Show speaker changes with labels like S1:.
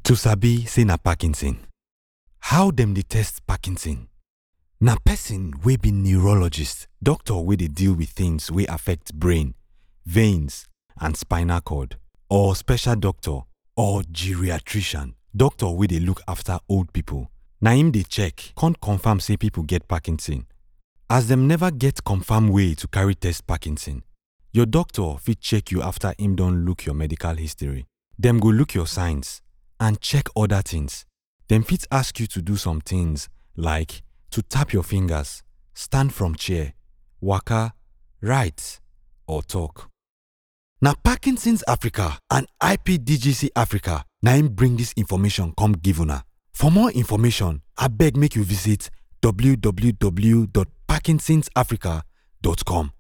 S1: To sabi say na Parkinson. How dem dey test Parkinson? Na person wey be neurologist, doctor wey dey deal with things wey affect brain, veins and spinal cord or special doctor or geriatrician, doctor wey dey look after old people. Na im dey check con confirm say people get Parkinson. As dem never get confirm way to carry test Parkinson, your doctor fit check you after im don look your medical history. Dem go look your signs and check other things. Dem fit ask you to do some things like to tap your fingers, stand from chair, waka, write or talk. Na Parkinson's Africa and IPDGC Africa na im bring dis information come give una. For more information, abeg make you visit www.parkinsonsafrica.com.